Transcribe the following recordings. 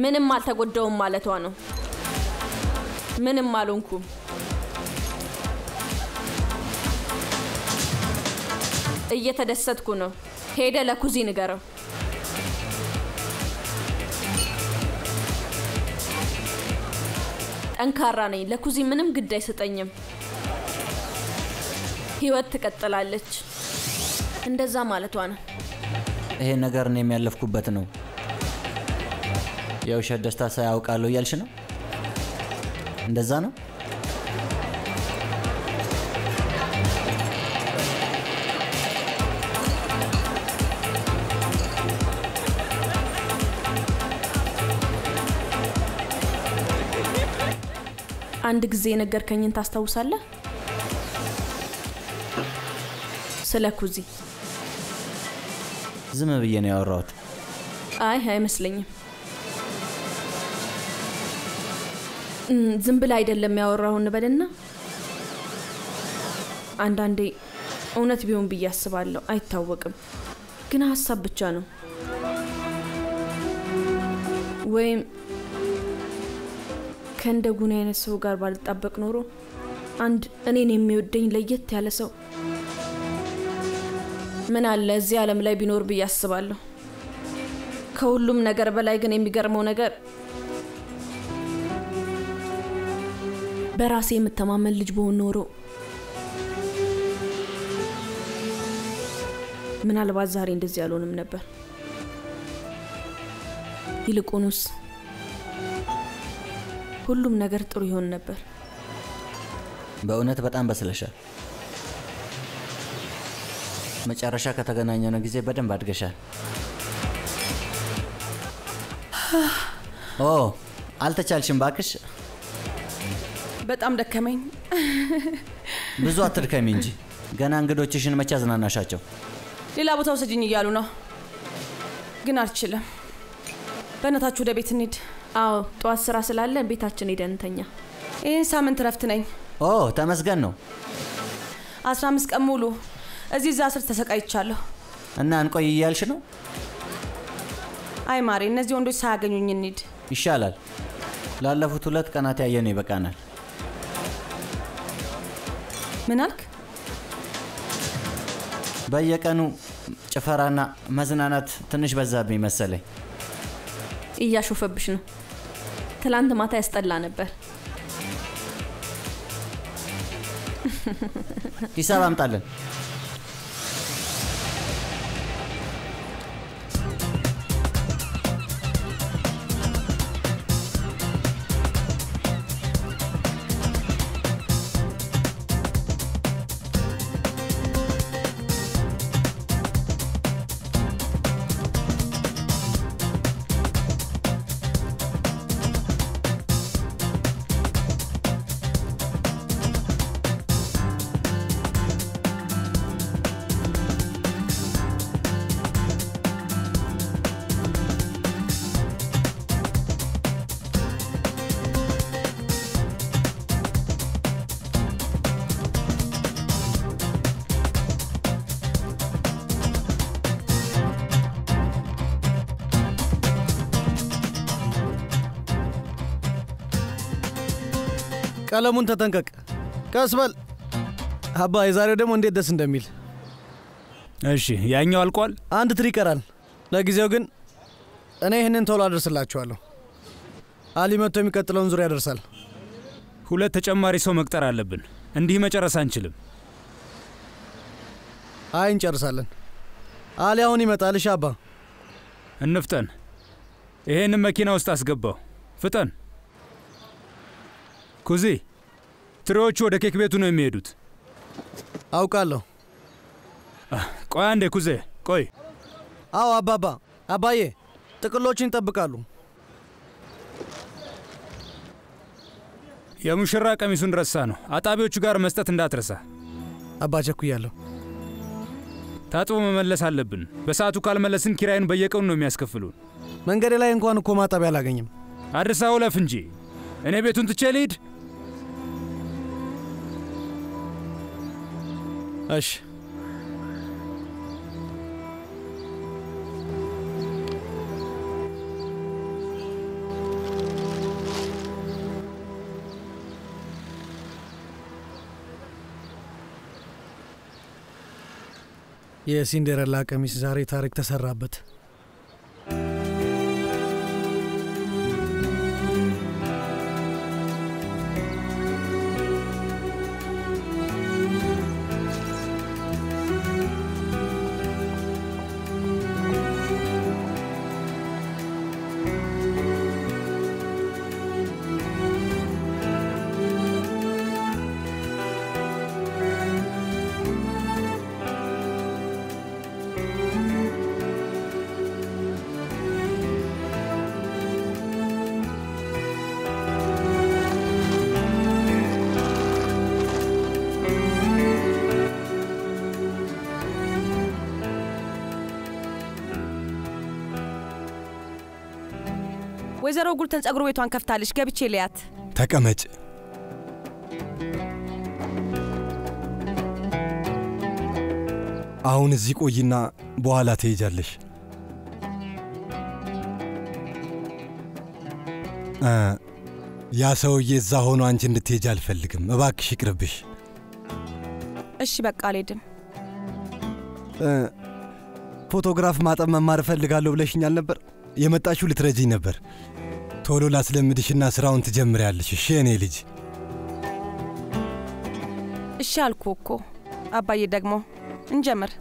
ምንም አልተጎዳውም ማለቷ ነው። ምንም አልሆንኩም። እየተደሰትኩ ነው። ሄደ ለኩዚ ንገረው። ጠንካራ ነኝ። ለኩዚ ምንም ግድ አይሰጠኝም። ህይወት ትቀጥላለች። እንደዛ ማለቷ ነው። ይሄ ነገር እኔ የሚያለፍኩበት ነው። የውሸት ደስታ ሳያውቃለሁ እያልሽ ነው? እንደዛ ነው? አንድ ጊዜ የነገርከኝን ታስታውሳለህ? ስለ ኩዚ። ዝም ብዬ ነው ያወራሁት። አይ አይመስለኝም። እም፣ ዝም ብለህ አይደለም ያወራው እንበልና አንዳንዴ እውነት ቢሆን ብዬ አስባለሁ። አይታወቅም፣ ግን ሀሳብ ብቻ ነው። ወይም ከእንደ ጉን አይነት ሰው ጋር ባልጣበቅ ኖሮ አንድ እኔን የሚወደኝ ለየት ያለ ሰው ምን አለ እዚህ ዓለም ላይ ቢኖር ብዬ አስባለሁ። ከሁሉም ነገር በላይ ግን የሚገርመው ነገር በራሴ የምተማመን ልጅ በሆን ኖሮ ምናልባት ዛሬ እንደዚህ አልሆንም ነበር። ይልቁንስ ሁሉም ነገር ጥሩ ይሆን ነበር። በእውነት በጣም በስለሻል። መጨረሻ ከተገናኘነው ጊዜ በደንብ አድገሻል። ኦ አልተቻልሽም ባክሽ። በጣም ደከመኝ። ብዙ አትድከሚ እንጂ ገና እንግዶችሽን መቼ አዝናናሻቸው? ሌላ ቦታ ውሰጅኝ እያሉ ነው፣ ግን አልችልም። በእናታችሁ ወደ ቤት እንሂድ። አዎ ጠዋት ስራ ስላለ ቤታችን ሄደን እንተኛ። ይህን ሳምንት ረፍት ነኝ። ኦ ተመስገን ነው። አስራ አምስት ቀን ሙሉ እዚህ እዛ ስር ተሰቃይቻለሁ። እና እንቆይ እያልሽ ነው? አይ ማሬ፣ እነዚህ ወንዶች ሳያገኙኝ እንሂድ። ይሻላል። ላለፉት ሁለት ቀናት ያየነው ይበቃናል። ምን አልክ? በየቀኑ ጭፈራና መዝናናት ትንሽ በዛብኝ መሰለኝ። እያሾፈብሽ ነው። ትላንት ማታ ያስጠላ ነበር። ሂሳብ አምጣለን። ቀለሙን ተጠንቀቅ። ቀስ በል አባ። የዛሬው ደግሞ እንዴት ደስ እንደሚል። እሺ፣ ያኛው አልቋል። አንድ ትሪ ይቀራል። ለጊዜው ግን እኔ ይህንን ቶሎ አደርስላችኋለሁ። አሊ መጥቶ የሚቀጥለውን ዙሪያ ያደርሳል። ሁለት ተጨማሪ ሰው መቅጠር አለብን። እንዲህ መጨረስ አንችልም። አይ እንጨርሳለን። አሊ አሁን ይመጣል። እሺ አባ። እንፍጠን። ይሄንን መኪና ውስጥ አስገባው። ፍጠን። ኩዚ፣ ትሬዎቹ ወደ ኬክ ቤቱ ነው የሚሄዱት። አውቃለሁ። ቆይ አንዴ ኩዜ፣ ቆይ። አዎ አባባ። አባዬ ጥቅሎችን ይጠብቃሉ። የሙሽራ ቀሚሱን ረሳ ነው። አጣቢዎቹ ጋር መስጠት እንዳትረሳ። አባ ቸኩያለሁ። ታጥቦ መመለስ አለብን። በሰዓቱ ካልመለስን ኪራይን በየቀኑ ነው የሚያስከፍሉን። መንገዴ ላይ እንኳን እኮ ማጠቢያ አላገኝም። አድርሳ ውለፍ እንጂ እኔ ቤቱን ትቼ ልሂድ። እሺ የሲንዴረላ ቀሚስ ዛሬ ታሪክ ተሰራበት። ወይዘሮ ጉልተን ጸጉር ቤቷን ከፍታለች። ገብቼ ልያት። ተቀመጭ። አሁን እዚህ ቆይና በኋላ ትሄጃለሽ። እ ያ ሰውዬ እዛ ሆኖ አንቺ እንድትሄጅ አልፈልግም። እባክሽ ይቅርብሽ። እሺ በቃ አልሄድም። እ ፎቶግራፍ ማጠብ መማር እፈልጋለሁ ብለሽኛል ነበር። የመጣችሁ ልትረጂኝ ነበር። ቶሎ ላስለምድሽና ስራውን ትጀምሪያለሽ። እሺ እኔ ልጅ እሺ አልኩ እኮ አባዬ። ደግሞ እንጀምር።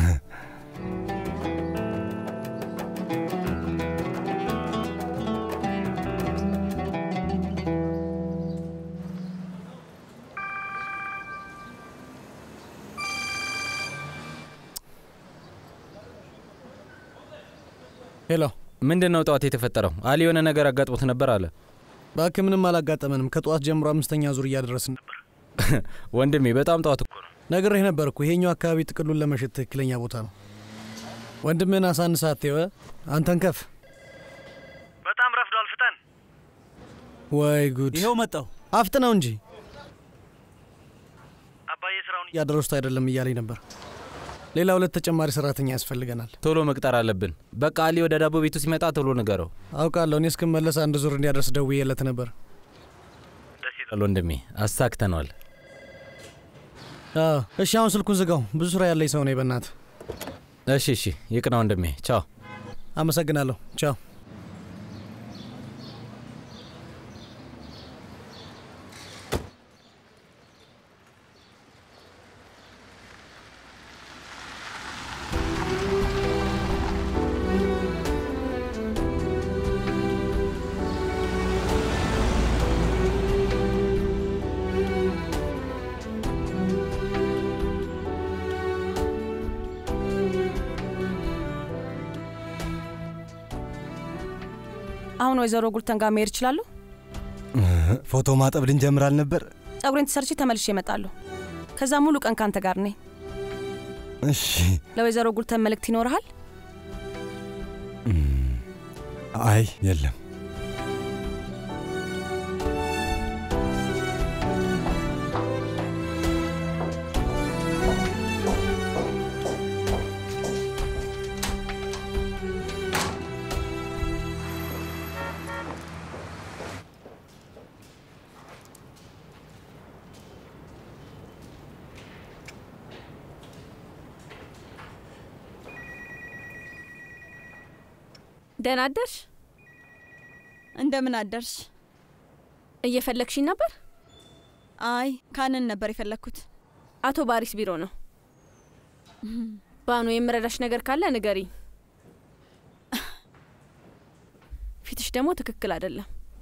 ሄሎ፣ ምንድን ነው ጠዋት የተፈጠረው? አሊ የሆነ ነገር አጋጥሞት ነበር አለ። እባክህ ምንም አላጋጠመንም። ከጠዋት ጀምሮ አምስተኛ ዙር እያደረስን ነበር። ወንድሜ በጣም ጠዋት እኮ ነው። ነግሬህ ነበር እኮ ይሄኛው አካባቢ ጥቅሉን ለመሸጥ ትክክለኛ ቦታ ነው። ወንድምህን አሳንሳ አትየው። አንተን ከፍ በጣም ረፍዷል። ፍጠን። ወይ ጉድ! ይኸው መጣው። አፍጥነው እንጂ አባዬ ስራውን እያደረሱት አይደለም እያለኝ ነበር። ሌላ ሁለት ተጨማሪ ሰራተኛ ያስፈልገናል። ቶሎ መቅጠር አለብን። በቃ አሊ ወደ ዳቦ ቤቱ ሲመጣ ቶሎ ንገረው። አውቃለሁ። እኔ እስክመለስ አንድ ዙር እንዲያደርስ ደውዬለት ነበር። ደስ ይላል። ወንድሜ አሳክተነዋል። አዎ፣ እሺ፣ አሁን ስልኩን ዝጋው። ብዙ ስራ ያለኝ ሰው ነኝ። በእናትህ እሺ እሺ፣ ይቅና ወንድሜ። ቻው። አመሰግናለሁ። ቻው። አሁን ወይዘሮ ጉልተን ጋር መሄድ እችላለሁ? ፎቶ ማጠብ ልንጀምር አልነበር? ጸጉሬን ተሰርቼ ተመልሼ እመጣለሁ። ከዛ ሙሉ ቀን ካንተ ጋር ነኝ። እሺ። ለወይዘሮ ጉልተን መልእክት ይኖርሃል? አይ የለም። ደህና አደርሽ? እንደምን አደርሽ? እየፈለግሽኝ ነበር? አይ ካንን ነበር የፈለግኩት። አቶ ባሪስ ቢሮ ነው። ባኑ የምረዳሽ ነገር ካለ ንገሪ። ፊትሽ ደግሞ ትክክል አይደለም።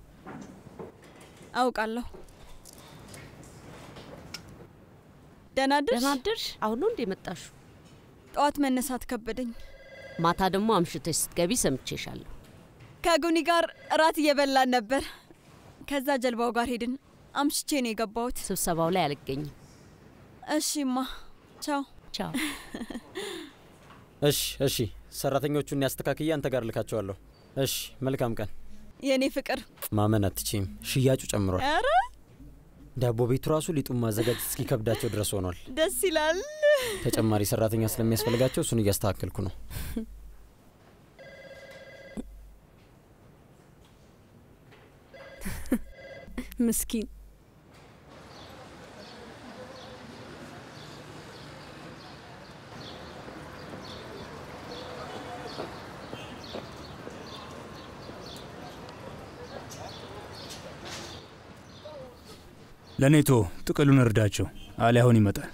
አውቃለሁ። ደህና አደርሽ? ደህና አደርሽ? አሁን ነው እንዴ መጣሹ? ጠዋት መነሳት ከበደኝ። ማታ ደግሞ አምሽተሽ ስትገቢ ሰምቼሻለሁ። ከጉኒ ጋር እራት እየበላን ነበር። ከዛ ጀልባው ጋር ሄድን። አምሽቼ ነው የገባሁት። ስብሰባው ላይ አልገኝም። እሺማ፣ ቻው ቻው። እሺ እሺ፣ ሰራተኞቹን ያስተካክዬ አንተ ጋር ልካቸዋለሁ። እሺ፣ መልካም ቀን። የእኔ ፍቅር። ማመን አትችም፣ ሽያጩ ጨምሯል። ኧረ ዳቦ ቤቱ ራሱ ሊጡን ማዘጋጀት እስኪከብዳቸው ድረስ ሆኗል። ደስ ይላል። ተጨማሪ ሰራተኛ ስለሚያስፈልጋቸው እሱን እያስተካከልኩ ነው። ምስኪን ለኔቶ ጥቅሉን እርዳቸው። አሊ አሁን ይመጣል።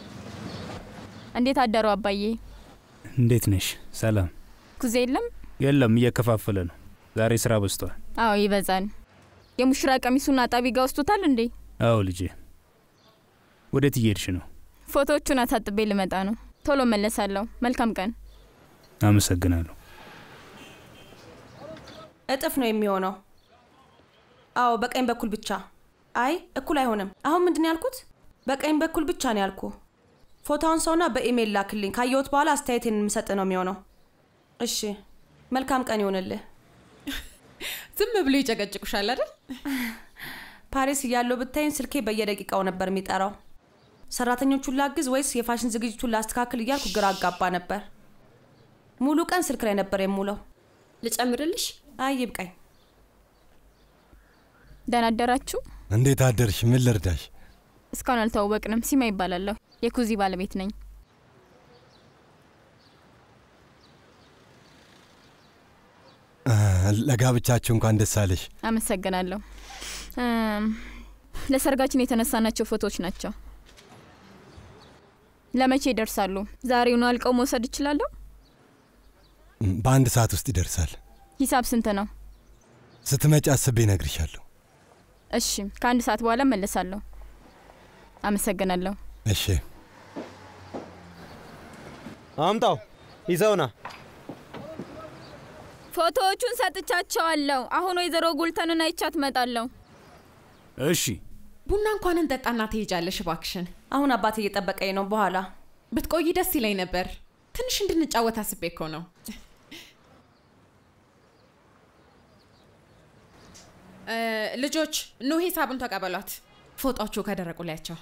እንዴት አደሩ አባዬ? እንዴት ነሽ? ሰላም? ኩዜ የለም? የለም፣ እየከፋፈለ ነው። ዛሬ ስራ በዝቷል። አዎ ይበዛል። የሙሽራ ቀሚሱን አጣቢ ጋ ወስዶታል እንዴ? አዎ ልጄ። ወዴት እየሄድሽ ነው? ፎቶዎቹን አሳጥቤ ልመጣ ነው። ቶሎ መለሳለሁ። መልካም ቀን። አመሰግናለሁ። እጥፍ ነው የሚሆነው። አዎ በቀኝ በኩል ብቻ። አይ እኩል አይሆንም። አሁን ምንድን ነው ያልኩት? በቀኝ በኩል ብቻ ነው ያልኩ። ፎቶውን ሰውና በኢሜይል ላክልኝ። ካየሁት በኋላ አስተያየቴን የምሰጥ ነው የሚሆነው። እሺ፣ መልካም ቀን ይሆንልህ። ዝም ብሎ ይጨቀጭቁሻል አይደል? ፓሪስ እያለሁ ብታይን ስልኬ በየደቂቃው ነበር የሚጠራው። ሰራተኞቹን ላግዝ ወይስ የፋሽን ዝግጅቱን ላስተካክል እያልኩ ግራ አጋባ ነበር። ሙሉ ቀን ስልክ ላይ ነበር የሙለው። ልጨምርልሽ? አይ ይብቃኝ። ደህና አደራችሁ? እንዴት አደርሽ? ምን ልርዳሽ? እስካሁን አልተዋወቅንም። ሲማ ይባላለሁ። የኩዚ ባለቤት ነኝ። አ፣ ለጋብቻችሁ እንኳን ደስ አለሽ። አመሰግናለሁ። እም፣ ለሰርጋችን የተነሳናቸው ፎቶዎች ናቸው። ለመቼ ይደርሳሉ? ዛሬውኑ አልቀው መውሰድ እችላለሁ? እም፣ በአንድ ሰዓት ውስጥ ይደርሳል። ሂሳብ ስንት ነው? ስትመጪ አስቤ እነግርሻለሁ። እሺ፣ ከአንድ ሰዓት በኋላ መለሳለሁ። አመሰግናለሁ። እሺ። አምጣው፣ ይዘውና ፎቶዎቹን ሰጥቻቸዋለሁ። አሁን ወይዘሮ ጉልተንን አይቻት እመጣለሁ። እሺ። ቡና እንኳን እንጠጣና ትሄጃለሽ እባክሽን። አሁን አባቴ እየጠበቀኝ ነው። በኋላ ብትቆይ ደስ ይለኝ ነበር። ትንሽ እንድንጫወት አስቤ እኮ ነው። እ፣ ልጆች ኑ ሂሳቡን ተቀበሏት። ፎጣዎቹ ከደረቁ ላያቸው።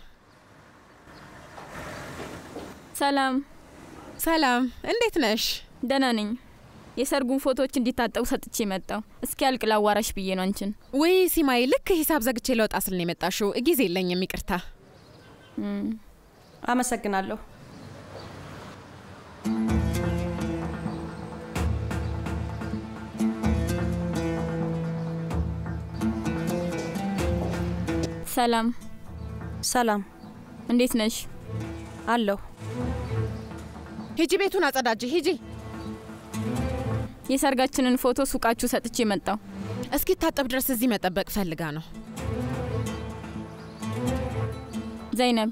ሰላም ሰላም፣ እንዴት ነሽ? ደህና ነኝ። የሰርጉን ፎቶዎች እንዲታጠቡ ሰጥቼ መጣው። እስኪ ያልቅ ላዋራሽ ብዬ ነው አንቺን። ውይ ሲማይ፣ ልክ ሂሳብ ዘግቼ ለወጣ ስል ነው የመጣሽው። ጊዜ የለኝም፣ ይቅርታ። አመሰግናለሁ። ሰላም ሰላም፣ እንዴት ነሽ? አለሁ። ሂጂ፣ ቤቱን አጸዳጅ። ሂጂ። የሰርጋችንን ፎቶ ሱቃችሁ ሰጥቼ መጣው። እስኪታጠብ ድረስ እዚህ መጠበቅ ፈልጋ ነው። ዘይነብ፣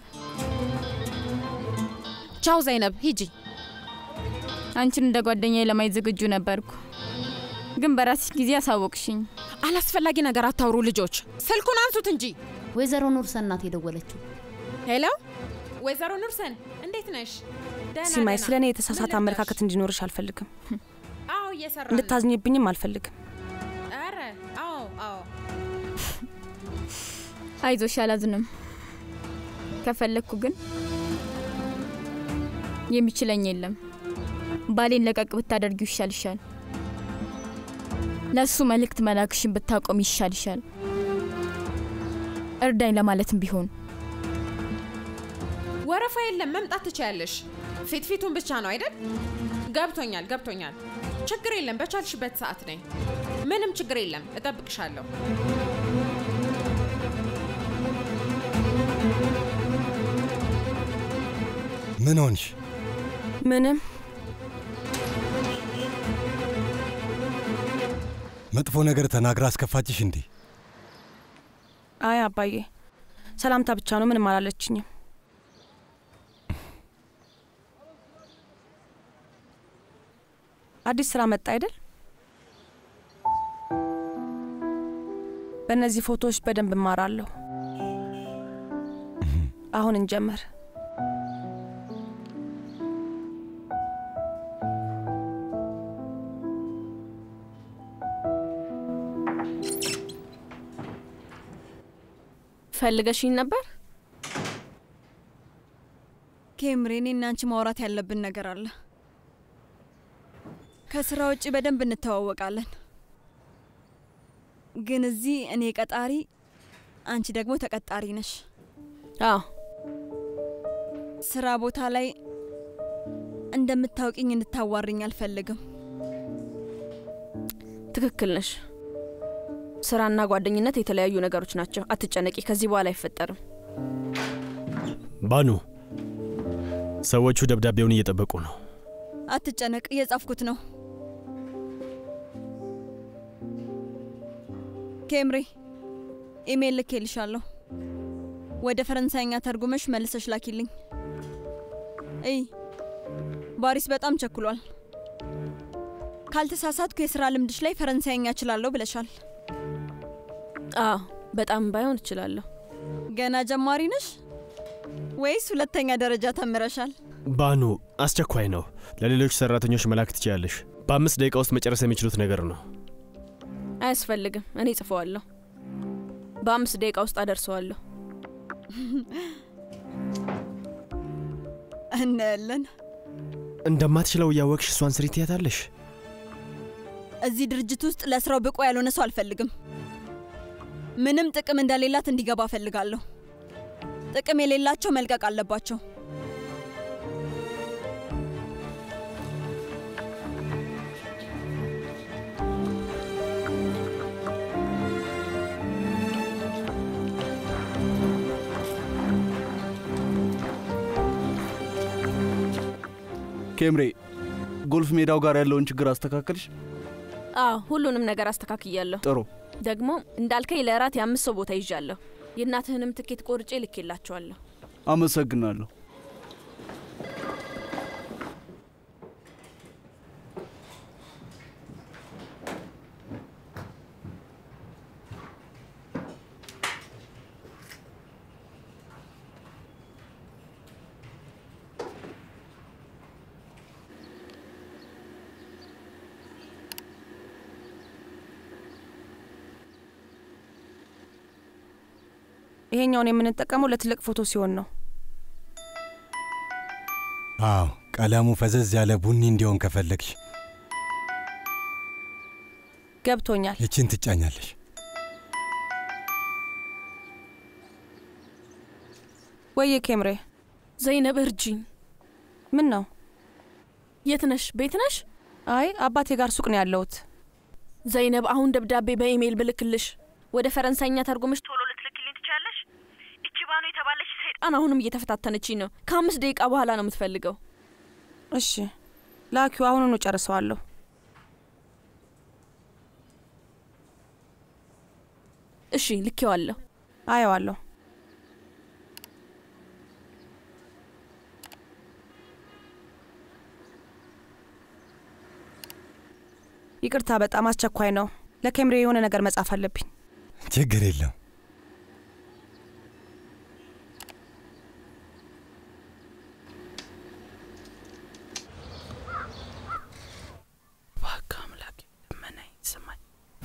ቻው ዘይነብ፣ ሂጂ። አንቺን እንደ ጓደኛዬ ለማየት ዝግጁ ነበርኩ፣ ግን በራስሽ ጊዜ አሳወቅሽኝ። አላስፈላጊ ነገር አታውሩ ልጆች። ስልኩን አንሱት እንጂ። ወይዘሮ ኑርሰን ናት የደወለችው። ሄሎ፣ ወይዘሮ ኑርሰን እንዴት ነሽ? ደህና ሲማይ፣ ደህና። ስለ እኔ የተሳሳተ ምን አመለካከት እንዲኖርሽ አልፈልግም። አዎ እየሰራ እንድታዝኝብኝም አልፈልግም። ኧረ አዎ አዎ አይዞሽ፣ አላዝንም። ከፈለግኩ ግን የሚችለኝ የለም። ባሌን ለቀቅ ብታደርጊው ይሻልሻል። ለእሱ መልእክት መላክሽን ብታቆም ይሻልሻል። እርዳኝ ለማለትም ቢሆን ወረፋ የለም፣ መምጣት ትችያለሽ። ፊት ፊቱን ብቻ ነው አይደል? ገብቶኛል ገብቶኛል። ችግር የለም፣ በቻልሽበት ሰዓት ነኝ። ምንም ችግር የለም፣ እጠብቅሻለሁ። ምን ሆንሽ? ምንም መጥፎ ነገር ተናግራ አስከፋችሽ እንዴ? አይ አባዬ፣ ሰላምታ ብቻ ነው። ምንም አላለችኝም። አዲስ ስራ መጣ አይደል? በእነዚህ ፎቶዎች በደንብ እማራለሁ። አሁን እንጀምር። ፈልገሽኝ ነበር? ኬምሬ፣ እኔ እና አንቺ ማውራት ያለብን ነገር አለ። ከስራ ውጭ በደንብ እንተዋወቃለን፣ ግን እዚህ እኔ ቀጣሪ፣ አንቺ ደግሞ ተቀጣሪ ነሽ። አዎ ስራ ቦታ ላይ እንደምታውቂኝ እንድታዋርኝ አልፈልግም። ትክክል ነሽ። ስራና ጓደኝነት የተለያዩ ነገሮች ናቸው። አትጨነቂ፣ ከዚህ በኋላ አይፈጠርም። ባኑ፣ ሰዎቹ ደብዳቤውን እየጠበቁ ነው። አትጨነቅ፣ እየጻፍኩት ነው። ኬምሬ ኢሜይል ልኬልሻለሁ። ወደ ፈረንሳይኛ ተርጉመሽ መልሰሽ ላኪልኝ። እይ ባሪስ በጣም ቸኩሏል። ካልተሳሳትኩ የስራ ልምድሽ ላይ ፈረንሳይኛ እችላለሁ ብለሻል። አዎ በጣም ባይሆን እችላለሁ። ገና ጀማሪ ነሽ ወይስ ሁለተኛ ደረጃ ተምረሻል? ባኑ፣ አስቸኳይ ነው። ለሌሎች ሰራተኞች መላክ ትችያለሽ። በአምስት ደቂቃ ውስጥ መጨረስ የሚችሉት ነገር ነው። አያስፈልግም፣ እኔ ጽፈዋለሁ። በአምስት ደቂቃ ውስጥ አደርሰዋለሁ። እናያለን። እንደማትችለው እያወቅሽ እሷን ስሪ ትያታለሽ። እዚህ ድርጅት ውስጥ ለስራው ብቁ ያልሆነ ሰው አልፈልግም። ምንም ጥቅም እንደሌላት እንዲገባ እፈልጋለሁ። ጥቅም የሌላቸው መልቀቅ አለባቸው። ኬምሬ፣ ጎልፍ ሜዳው ጋር ያለውን ችግር አስተካከልሽ? አዎ ሁሉንም ነገር አስተካክያለሁ። ጥሩ። ደግሞ እንዳልከኝ ለእራት የአምስት ሰው ቦታ ይዣለሁ። የእናትህንም ትኬት ቆርጬ ልኬላቸዋለሁ። አመሰግናለሁ። ይሄኛውን የምንጠቀመው ለትልቅ ፎቶ ሲሆን ነው። አዎ ቀለሙ ፈዘዝ ያለ ቡኒ እንዲሆን ከፈለግሽ ገብቶኛል። ይችን ትጫኛለሽ። ወየ ኬምሬ፣ ዘይነብ እርጅኝ። ምን ነው? የት ነሽ? ቤት ነሽ? አይ አባቴ ጋር ሱቅ ነው ያለሁት። ዘይነብ፣ አሁን ደብዳቤ በኢሜይል ብልክልሽ ወደ ፈረንሳይኛ ተርጉምሽ ቶሎ ልትልክልኝ ትችያለሽ? እቺ ባኑ የተባለች ሰይጣን አሁንም እየተፈታተነችኝ ነው። ከአምስት ደቂቃ በኋላ ነው የምትፈልገው። እሺ ላኪው፣ አሁኑኑ ጨርሰዋለሁ። እሺ ልኬዋለሁ። አየዋለሁ። ይቅርታ፣ በጣም አስቸኳይ ነው። ለኬምሬ የሆነ ነገር መጻፍ አለብኝ። ችግር የለም። እባክህ አምላኬ ልመናኝ ስማኝ።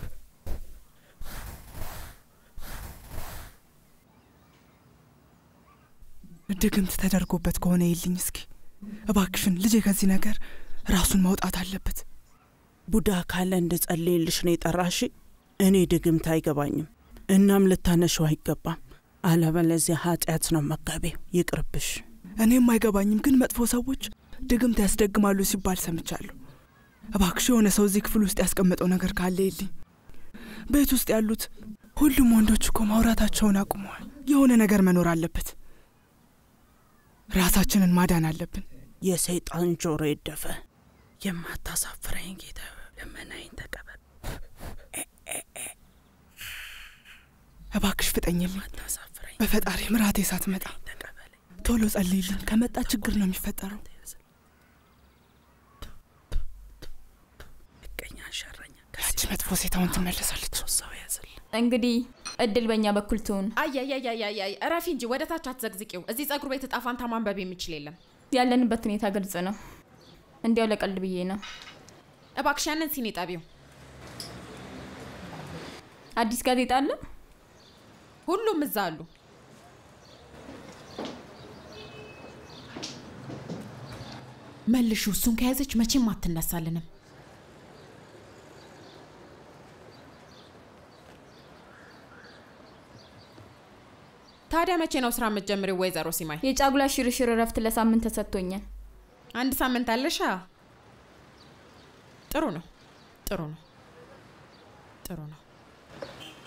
ድግምት ተደርጎበት ከሆነ ይልኝ እስኪ እባክሽን። ልጄ ከዚህ ነገር ራሱን ማውጣት አለበት። ቡዳ ካለ እንድጸልይልሽ ነው የጠራሽ። እኔ ድግምት አይገባኝም፣ እናም ልታነሸው አይገባም። አለበለዚያ ኃጢአት ነው መጋቤው። ይቅርብሽ። እኔም አይገባኝም፣ ግን መጥፎ ሰዎች ድግምት ያስደግማሉ ሲባል ሰምቻለሁ። እባክሽ የሆነ ሰው እዚህ ክፍል ውስጥ ያስቀመጠው ነገር ካለ ይልኝ። ቤት ውስጥ ያሉት ሁሉም ወንዶች እኮ ማውራታቸውን አቁመዋል። የሆነ ነገር መኖር አለበት። ራሳችንን ማዳን አለብን። የሰይጣን ጆሮ ይደፈ። የማታሳፍረኝ ጌታ ልመናዬን ተቀበል። እባክሽ ፍጠኝልኝ። በፈጣሪ ምራቴ ሳትመጣ ቶሎ ጸልይልኝ። ከመጣ ችግር ነው የሚፈጠረው። ቀኛ ሸረኛ ያቺ መጥፎ ሴት አሁን ትመለሳለች። ሰው ያዝል እንግዲህ እድል በእኛ በኩል ትሁን። አያያያያያይ እረፊ እንጂ ወደ ታች አትዘግዝቂው። እዚህ ጸጉር ቤት እጣ ፋንታ ማንበብ የሚችል የለም። ያለንበት ሁኔታ ግልጽ ነው። እንዲያው ለቀልድ ብዬ ነው። እባክሽ ያንን ሲኒ ጠቢው። አዲስ ጋዜጣ አለ። ሁሉም እዛ አሉ። መልሹ። እሱን ከያዘች መቼም አትነሳልንም። ታዲያ መቼ ነው ስራ የምትጀምሪው ወይዘሮ ሲማይ? የጫጉላ ሽርሽር እረፍት ለሳምንት ተሰጥቶኛል። አንድ ሳምንት አለሻ። ጥሩ ነው፣ ጥሩ ነው፣ ጥሩ ነው።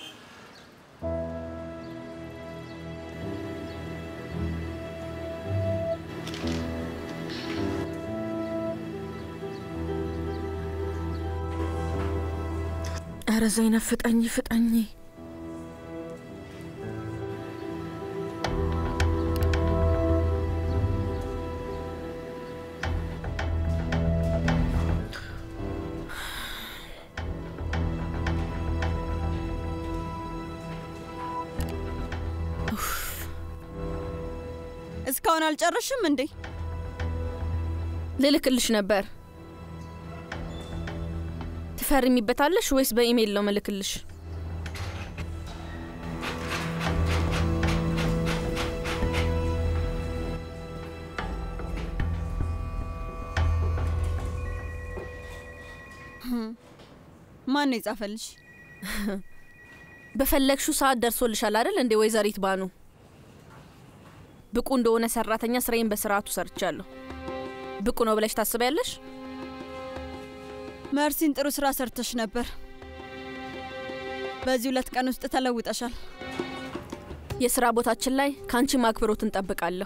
ኧረ ዘይነብ ፍጠኝ ፍጠኝ። እስካሁን አልጨረሽም እንዴ? ልልክልሽ ነበር። ትፈርሚበታለሽ ወይስ በኢሜይል ነው ምልክልሽ? ማን ነው የጻፈልሽ? በፈለግሽው ሰዓት ደርሶልሻል አይደል እንዴ ወይዘሪት ባኑ? ብቁ እንደሆነ ሰራተኛ ስራዬን በስርዓቱ ሰርቻለሁ። ብቁ ነው ብለሽ ታስቢያለሽ? መርሲን ጥሩ ስራ ሰርተሽ ነበር። በዚህ ሁለት ቀን ውስጥ ተለውጠሻል። የስራ ቦታችን ላይ ከአንቺ ማክብሮት እንጠብቃለሁ።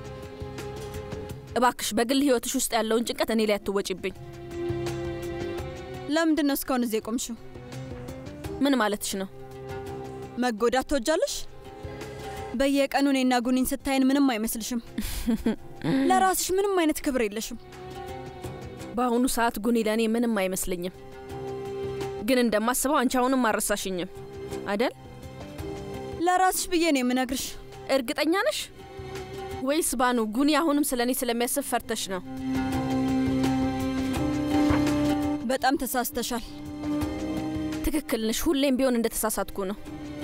እባክሽ በግል ህይወትሽ ውስጥ ያለውን ጭንቀት እኔ ላይ አትወጪብኝ። ለምንድን ነው እስካሁን እዚህ የቆምሽው? ምን ማለትሽ ነው? መጎዳት ትወጃለሽ? በየቀኑ እኔና ጉኒን ስታይን ምንም አይመስልሽም? ለራስሽ ምንም አይነት ክብር የለሽም። በአሁኑ ሰዓት ጉኒ ለእኔ ምንም አይመስለኝም። ግን እንደማስበው አንቺ አሁንም አልረሳሽኝም አደል? ለራስሽ ብዬ ነው የምነግርሽ። እርግጠኛ ነሽ ወይስ ባኑ ጉኒ አሁንም ስለ እኔ ስለሚያስብ ፈርተሽ ነው? በጣም ተሳስተሻል። ትክክል ነሽ። ሁሌም ቢሆን እንደተሳሳትኩ ነው።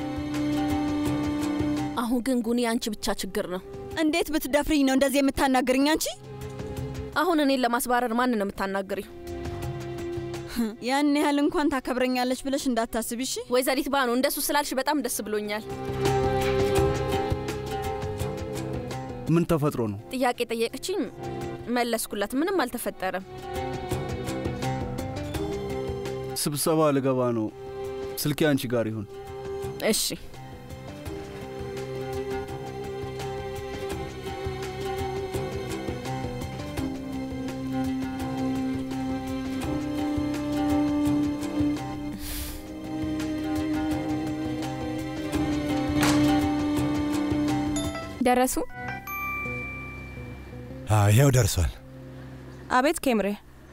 አሁን ግን ጉኒ አንቺ ብቻ ችግር ነው። እንዴት ብትደፍሪኝ ነው እንደዚህ የምታናግርኝ አንቺ? አሁን እኔን ለማስባረር ማን ነው የምታናግሪው? ያን ያህል እንኳን ታከብረኛለች ብለሽ እንዳታስቢ እሺ። ወይዘሪት ባኑ እንደሱ ስላልሽ በጣም ደስ ብሎኛል። ምን ተፈጥሮ ነው? ጥያቄ ጠየቀችኝ፣ መለስኩላት። ምንም አልተፈጠረም። ስብሰባ ልገባ ነው። ስልኬ አንቺ ጋር ይሁን። እሺ። ደረሱ? ይኸው ደርሷል። አቤት ኬምሬ።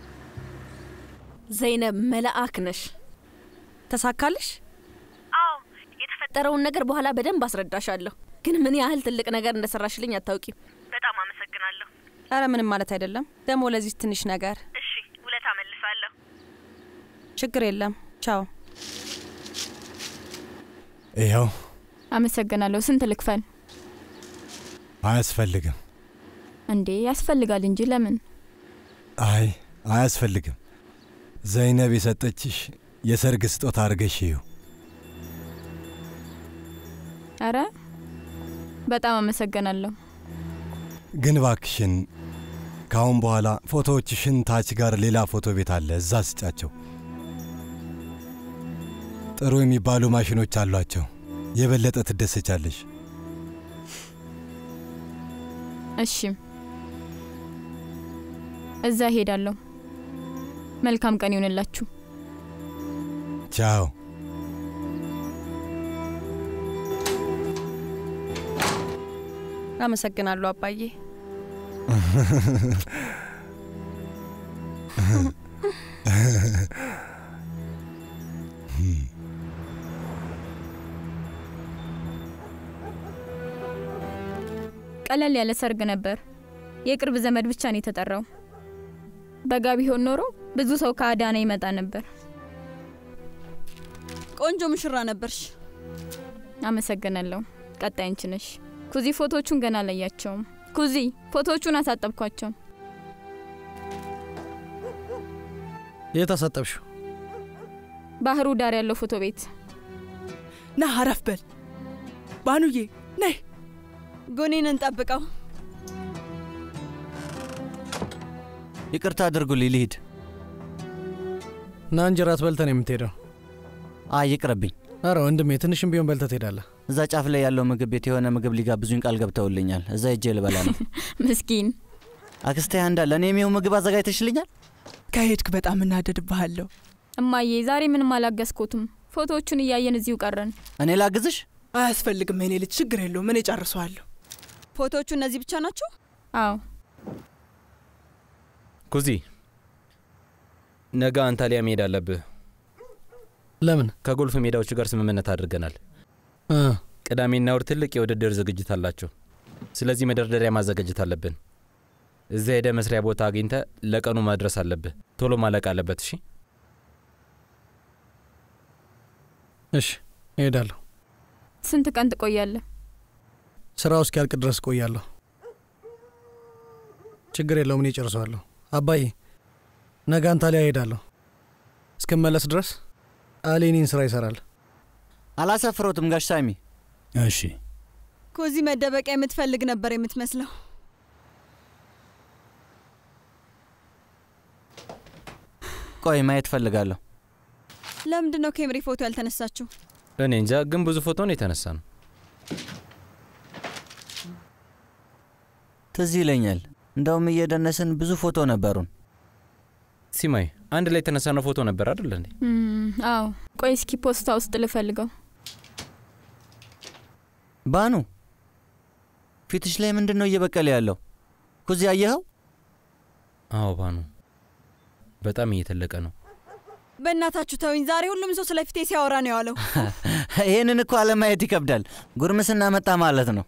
ዘይነብ መልአክ ነሽ። ተሳካልሽ? አዎ፣ የተፈጠረውን ነገር በኋላ በደንብ አስረዳሻለሁ። ግን ምን ያህል ትልቅ ነገር እንደሰራሽልኝ አታውቂም። በጣም አመሰግናለሁ። አረ ምንም ማለት አይደለም። ደግሞ ለዚህ ትንሽ ነገር እሺ፣ ውለታ መልሳለሁ። ችግር የለም። ቻው። ይኸው አመሰግናለሁ። ስንት ልክፈል? አያስፈልግም። እንዴ ያስፈልጋል እንጂ ለምን? አይ አያስፈልግም። ዘይነብ የሰጠችሽ የሰርግ ስጦታ አድርገሽ ይሁ። አረ በጣም አመሰግናለሁ። ግን ባክሽን ከአሁን በኋላ ፎቶዎችሽን ታች ጋር ሌላ ፎቶ ቤት አለ፣ እዛ ስጫቸው። ጥሩ የሚባሉ ማሽኖች አሏቸው። የበለጠ ትደሰቻለሽ። እሺ እዛ ሄዳለሁ። መልካም ቀን ይሆንላችሁ። ቻው። አመሰግናለሁ አባዬ። ቀለል ያለ ሰርግ ነበር። የቅርብ ዘመድ ብቻ ነው የተጠራው። በጋ ቢሆን ኖሮ ብዙ ሰው ከአዳና ይመጣ ነበር። ቆንጆ ሙሽራ ነበርሽ። አመሰግናለሁ። ቀጣይ አንቺ ነሽ። ኩዚ ፎቶቹን ገና አላያቸውም። ኩዚ ፎቶቹን አሳጠብኳቸው። የት አሳጠብሽው? ባህሩ ዳር ያለው ፎቶ ቤት። ና አረፍ በል ባኑዬ፣ ነይ ጉኒን እንጠብቀው። ይቅርታ አድርጉልኝ፣ ልሂድ። ና እንጂ ራት በልተን የምትሄደው? አይ ይቅርብኝ። አረ ወንድሜ ትንሽም ቢሆን በልተህ ትሄዳለህ። እዛ ጫፍ ላይ ያለው ምግብ ቤት የሆነ ምግብ ሊጋብዙኝ ቃል ገብተውልኛል። እዛ ሄጄ ልበላ ነው። ምስኪን አክስቴ አንዳ ለእኔ የሚሆን ምግብ አዘጋጅተሽልኛል? ከሄድክ በጣም እናደድብሃለሁ። እማዬ ዛሬ ምንም አላገዝኩትም። ፎቶዎቹን እያየን እዚሁ ቀረን። እኔ ላግዝሽ? አያስፈልግም የኔ ልጅ፣ ችግር የለውም። እኔ ጨርሰዋለሁ። ፎቶዎቹ እነዚህ ብቻ ናቸው? አዎ። ኩዚ፣ ነገ አንታሊያ መሄድ አለብህ። ለምን? ከጎልፍ ሜዳዎቹ ጋር ስምምነት አድርገናል። እ ቅዳሜና እሁድ ትልቅ የውድድር ዝግጅት አላቸው። ስለዚህ መደርደሪያ ማዘጋጀት አለብን። እዚያ ሄደ መስሪያ ቦታ አግኝተ ለቀኑ ማድረስ አለብህ። ቶሎ ማለቅ አለበት። እሺ እሺ፣ እሄዳለሁ። ስንት ቀን ትቆያለህ? ስራው እስኪያልቅ ድረስ እቆያለሁ። ችግር የለውም፣ እኔ ጨርሰዋለሁ። አባዬ፣ ነገ አንታሊያ እሄዳለሁ። እስክመለስ ድረስ አሊ እኔን ስራ ይሰራል። አላሰፍሮትም ጋሽ ሳሚ። እሺ ኮዚ መደበቂያ የምትፈልግ ነበር የምትመስለው። ቆይ ማየት ፈልጋለሁ። ለምንድን ነው ኬምሪ ፎቶ ያልተነሳችው? እኔ እንጃ፣ ግን ብዙ ፎቶ ነው የተነሳ ነው። ትዝ ይለኛል። እንደውም እየደነስን ብዙ ፎቶ ነበሩን። ሲማይ፣ አንድ ላይ የተነሳነው ፎቶ ነበር አይደል እንዴ? እም፣ አዎ። ቆይ እስኪ ፖስታ ውስጥ ልፈልገው። ባኑ፣ ፊትሽ ላይ ምንድን ነው እየበቀለ ያለው? ኩዚ አየኸው? አዎ ባኑ፣ በጣም እየተለቀ ነው። በእናታችሁ ተውኝ። ዛሬ ሁሉም ሰው ስለ ፊቴ ሲያወራ ነው የዋለው። ይህንን እኮ አለማየት ይከብዳል። ጉርምስና መጣ ማለት ነው።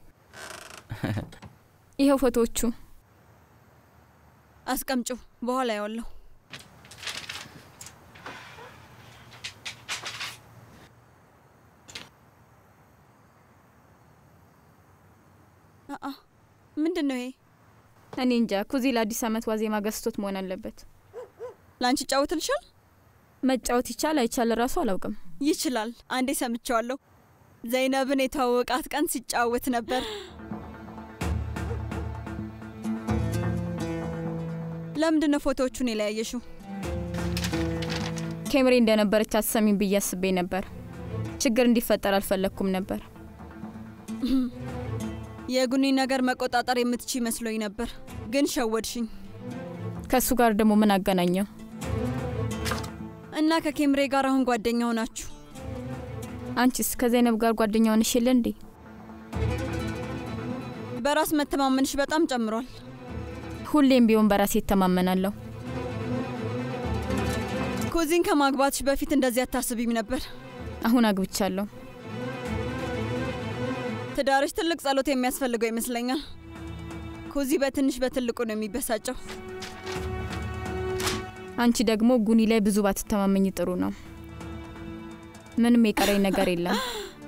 ይኸው ፎቶዎቹ። አስቀምጩ፣ በኋላ ያዋለሁ። አአ ምንድን ነው ይሄ? እኔ እንጃ። ኩዚ ለአዲስ ዓመት ዋዜማ ገዝቶት መሆን አለበት። ለአንቺ ይጫወትልሻል? መጫወት ይቻል አይቻል ራሱ አላውቅም። ይችላል። አንዴ ሰምቼዋለሁ። ዘይነብን የተዋወቃት ቀን ሲጫወት ነበር። ለምንድን ነው ፎቶዎቹን የለያየሽው? ኬምሪ እንደነበረች አትሰሚም ብዬ አስቤ ነበር። ችግር እንዲፈጠር አልፈለግኩም ነበር። የጉኒ ነገር መቆጣጠር የምትችይ መስሎኝ ነበር፣ ግን ሸወድሽኝ። ከእሱ ጋር ደግሞ ምን አገናኘው? እና ከኬምሬ ጋር አሁን ጓደኛ ሆናችሁ? አንቺስ ከዘይነብ ጋር ጓደኛ ሆነሽ የለ እንዴ? በራስ መተማመንሽ በጣም ጨምሯል። ሁሌም ቢሆን በራሴ እተማመናለሁ። ኩዚን ከማግባትሽ በፊት እንደዚህ አታስቢም ነበር? አሁን አግብቻለሁ። ትዳርሽ ትልቅ ጸሎት የሚያስፈልገው ይመስለኛል። ኩዚ በትንሽ በትልቁ ነው የሚበሳጨው። አንቺ ደግሞ ጉኒ ላይ ብዙ ባትተማመኝ ጥሩ ነው። ምንም የቀረኝ ነገር የለም።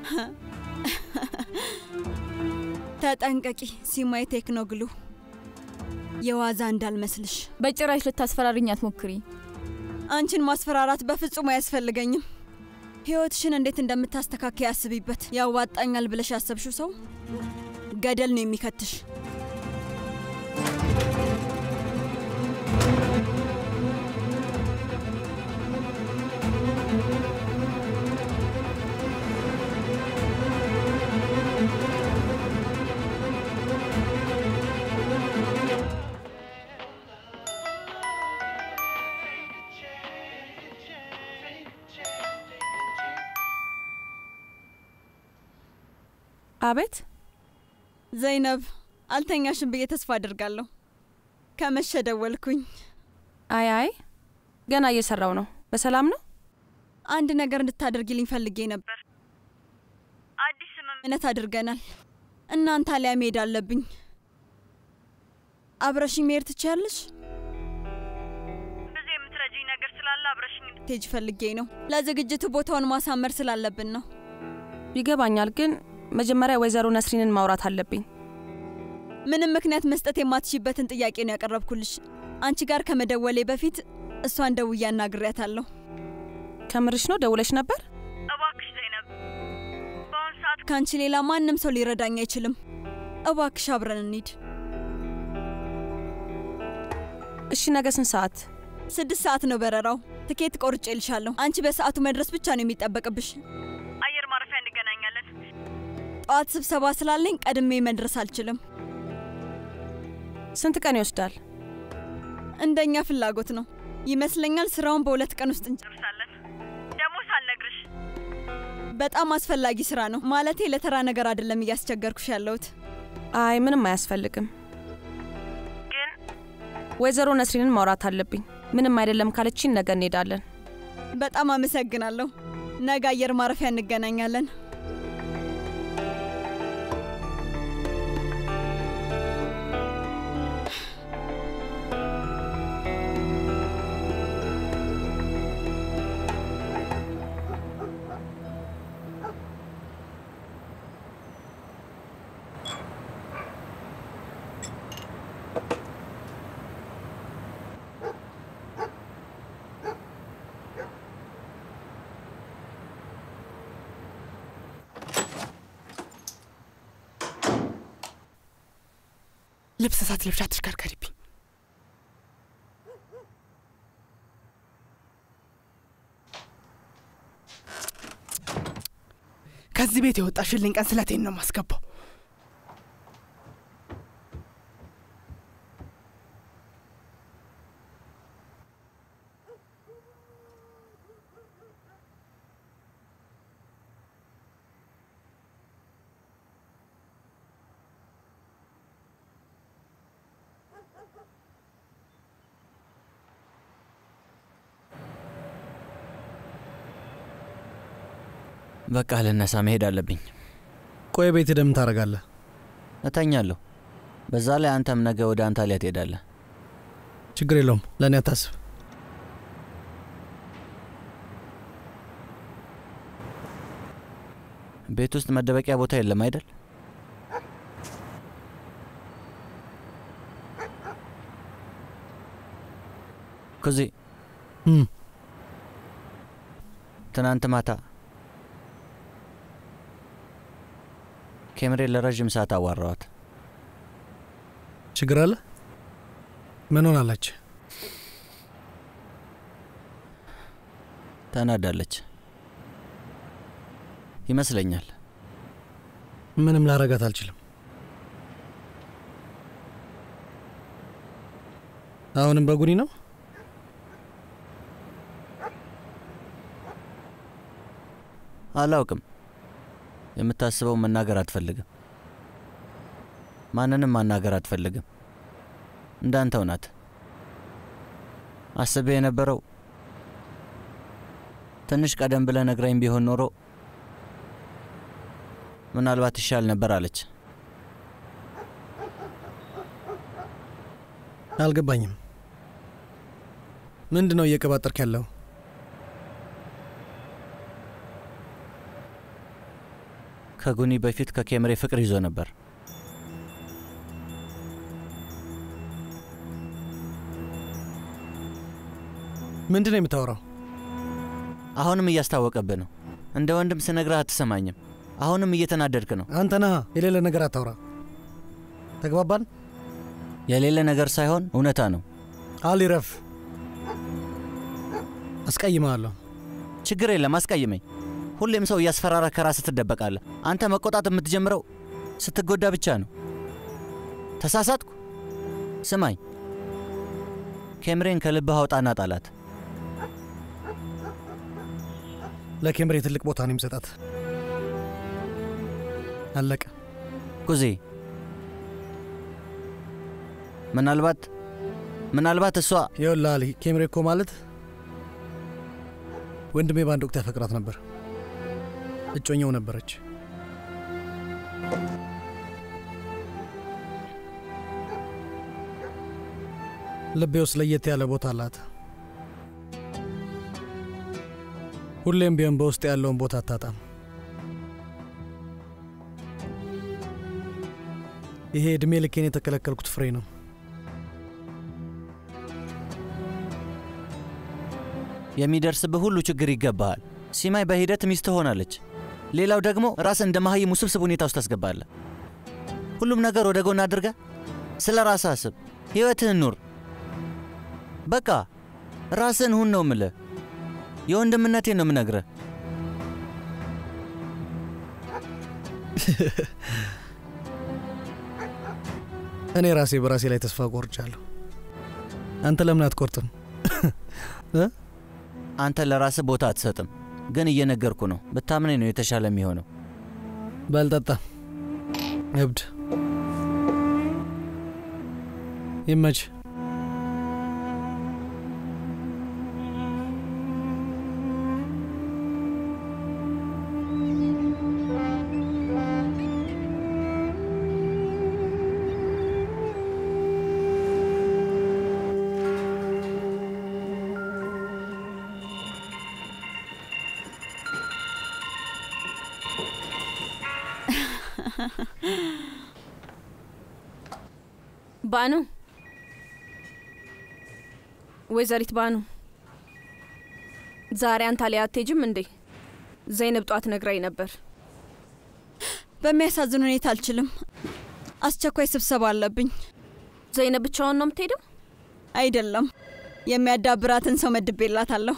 ተጠንቀቂ ሲማይ ቴክኖግሉ የዋዛ እንዳልመስልሽ። በጭራሽ ልታስፈራርኝ አትሞክሪ። አንቺን ማስፈራራት በፍጹም አያስፈልገኝም። ህይወትሽን እንዴት እንደምታስተካከይ ያስቢበት። ያዋጣኛል ብለሽ ያሰብሽው ሰው ገደል ነው የሚከትሽ። አቤት ዘይነብ፣ አልተኛሽም ብዬ ተስፋ አድርጋለሁ። ከመሸ ደወልኩኝ። አይ አይ ገና እየሰራው ነው። በሰላም ነው? አንድ ነገር እንድታደርጊልኝ ፈልጌ ነበር። አዲስ ስምምነት አድርገናል። እናንተ አሊያ መሄድ አለብኝ። አብረሽኝ መሄድ ትችያለሽ? ብዙ የምትረጂኝ ነገር ስላለ አብረሽኝ እንድትሄጂ ፈልጌ ነው። ለዝግጅቱ ቦታውን ማሳመር ስላለብን ነው። ይገባኛል፣ ግን መጀመሪያ ወይዘሮ ነስሪንን ማውራት አለብኝ። ምንም ምክንያት መስጠት የማትችይበትን ጥያቄ ነው ያቀረብኩልሽ። አንቺ ጋር ከመደወሌ በፊት እሷን ደውዬ አናግሬያታለሁ። ከምርሽ ነው? ደውለሽ ነበር? እባክሽ ዘይነብ፣ በአሁን ሰዓት ከአንቺ ሌላ ማንም ሰው ሊረዳኝ አይችልም። እባክሽ አብረን እንሂድ። እሺ፣ ነገ ስንት ሰዓት? ስድስት ሰዓት ነው በረራው። ትኬት ቆርጬ ልሻለሁ። አንቺ በሰዓቱ መድረስ ብቻ ነው የሚጠበቅብሽ። አየር ማረፊያ እንገናኛለን። ጠዋት ስብሰባ ስላለኝ ቀድሜ መድረስ አልችልም። ስንት ቀን ይወስዳል? እንደኛ ፍላጎት ነው ይመስለኛል። ስራውን በሁለት ቀን ውስጥ እንጨርሳለን። ደግሞ ሳልነግርሽ በጣም አስፈላጊ ስራ ነው። ማለቴ ለተራ ነገር አይደለም እያስቸገርኩሽ ያለሁት። አይ ምንም አያስፈልግም። ወይዘሮ ነስሪንን ማውራት አለብኝ። ምንም አይደለም ካለችኝ ነገ እንሄዳለን። በጣም አመሰግናለሁ። ነገ አየር ማረፊያ እንገናኛለን። ልብስ ሳትለብሺ አትሽከርከሪብኝ። ከዚህ ቤት የወጣሽልኝ ቀን ስለቴን ነው ማስገባው። በቃ ልነሳ፣ መሄድ አለብኝ። ቆይ ቤት ደም ታደርጋለህ? እተኛለሁ። በዛ ላይ አንተም ነገ ወደ አንታሊያ ትሄዳለህ። ችግር የለውም፣ ለእኔ አታስብ። ቤት ውስጥ መደበቂያ ቦታ የለም አይደል? ኩዚ ትናንት ማታ ኬምሬን ለረዥም ሰዓት አዋራዋት። ችግር አለ? ምን ሆናለች? ተናዳለች ይመስለኛል። ምንም ላረጋት አልችልም። አሁንም በጉኒ ነው። አላውቅም። የምታስበው መናገር አትፈልግም። ማንንም ማናገር አትፈልግም። እንዳንተው ናት። አስቤ የነበረው ትንሽ ቀደም ብለህ ነግራኝ ቢሆን ኖሮ ምናልባት ይሻል ነበር አለች። አልገባኝም። ምንድን ነው እየቀባጠርክ ያለው? ከጉኒ በፊት ከኬምሬ ፍቅር ይዞ ነበር። ምንድን ነው የምታወራው? አሁንም እያስታወቀብህ ነው። እንደ ወንድም ስነግርህ አትሰማኝም። አሁንም እየተናደድክ ነው። አንተ ነህ የሌለ ነገር አታውራ። ተግባባን? የሌለ ነገር ሳይሆን እውነታ ነው። አሊ ረፍ። አስቀይመሃለሁ። ችግር የለም አስቀይመኝ። ሁሌም ሰው እያስፈራራ ከራስህ ትደበቃለህ። አንተ መቆጣት የምትጀምረው ስትጎዳ ብቻ ነው። ተሳሳትኩ? ስማኝ፣ ኬምሬን ከልብህ አውጣና ጣላት። ለኬምሬ ትልቅ ቦታ ነው የሚሰጣት። አለቀ። ኩዜ፣ ምናልባት ምናልባት እሷ ይኸውልህ አሊ፣ ኬምሬ እኮ ማለት ወንድሜ በአንድ ወቅት ያፈቅራት ነበር። እጮኛው ነበረች። ልቤ ውስጥ ለየት ያለ ቦታ አላት። ሁሌም ቢሆን በውስጥ ያለውን ቦታ አታጣም። ይሄ ዕድሜ ልኬን የተከለከልኩት ፍሬ ነው። የሚደርስብህ ሁሉ ችግር ይገባሃል። ሲማይ በሂደት ሚስት ትሆናለች። ሌላው ደግሞ ራስ እንደ መሀይም ውስብስብ ሁኔታ ውስጥ ታስገባለህ። ሁሉም ነገር ወደ ጎን አድርገ ስለ ራስህ አስብ፣ ሕይወትህን ኑር። በቃ ራስህን ሁን ነው ምልህ። የወንድምነቴን ነው ምነግርህ። እኔ ራሴ በራሴ ላይ ተስፋ ቆርጫለሁ። አንተ ለምን አትቆርጥም? አንተ ለራስህ ቦታ አትሰጥም። ግን እየነገርኩ ነው። ብታምነኝ ነው የተሻለ የሚሆነው። በልጠጣ እብድ ይመች። ባኑ ወይዘሪት ባኑ ዛሬ አንታሊያ አትሄጂም እንዴ? ዘይነብ ጧት ነግራኝ ነበር። በሚያሳዝን ሁኔታ አልችልም። አስቸኳይ ስብሰባ አለብኝ። ዘይነብ ብቻዋን ነው የምትሄደው? አይደለም፣ የሚያዳብራትን ሰው መድቤላታለሁ።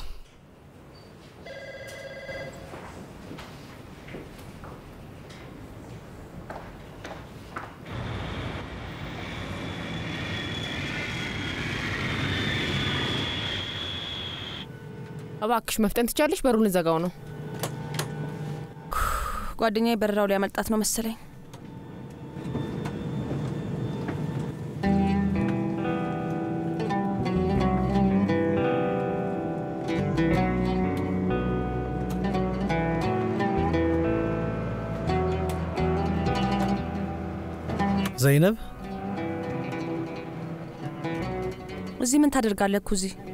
እባክሽ መፍጠን ትቻለሽ? በሩን ልዘጋው ነው። ጓደኛዬ በረራው ሊያመልጣት ነው መሰለኝ። ዘይነብ እዚህ ምን ታደርጋለህ ኩዚ?